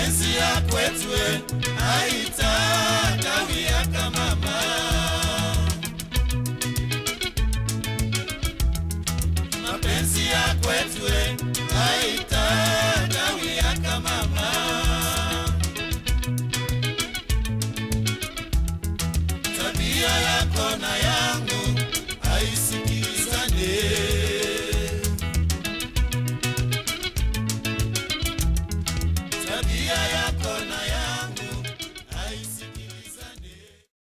mapenzi ya kwetu eh, haitakawia kama mama mapenzi ya kwetu eh, haitakawia kama mama tabia yako na yangu haisikilizane tabia ya